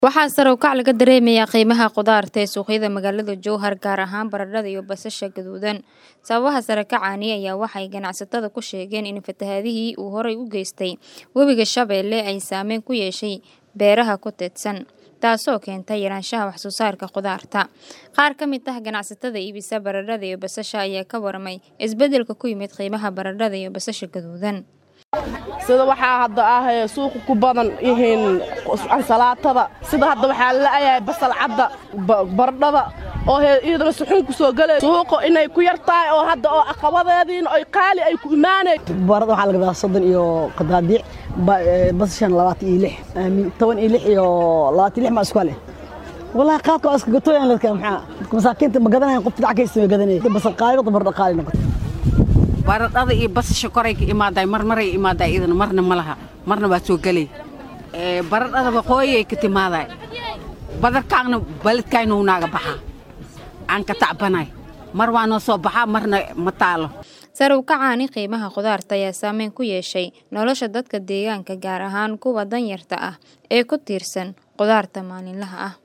waxaa sare u kac laga dareemayaa qiimaha khudaarta ee suuqyada magaalada jowhar gaar ahaan baradhada iyo basasha gaduudan sababaha sare kacani ayaa waxay ganacsatada ku sheegeen in fatahaadihii uu horay u geystay webiga shabeelle ay saameyn ku yeeshay beeraha ku teedsan taasoo keentay yaraanshaha waxsoo saarka khudaarta qaar ka mid ah ganacsatada iibisa baradhada iyo basasha ayaa ka waramay isbeddelka ku yimid qiimaha baradhada iyo basasha gaduudan sida waxaa hadda ah suuqa ku badan yihiin ansalaatada sida hadda waxaa la'yahay basal cadda baradhada oo iyadana suxuun ku soo gelay suuqa inay ku yar tahay oo hadda oo aqabadeediina oy qaali ay ku imaanay barada waxaa laga gadaa soddon iyo qadaadiic basashan labaatan iyo lix toban iyo lix iyo labaatan iyo lix maa isku leh wallaahi qaadka waa iska gatooyan dadka maxaa dadka masaakiinta ma gadanayan qofta dhac kaysta ma gadanaya basal qaali noqdo baradha qaali noqoto baradhada iyo basasha koray ka imaaday marmaray imaaday idana marna ma laha marna waa soo gelay baradhada waqooyay ka timaaday badarkaagna baledkayna unaaga baxaa aan ka tacbanay mar waa noo soo baxaa marna ma taalo sare u kacaani qiimaha khudaarta ayaa saameyn ku yeeshay nolosha dadka deegaanka gaar ahaan kuwa danyarta ah ee ku tiirsan khudaarta maalinlaha ah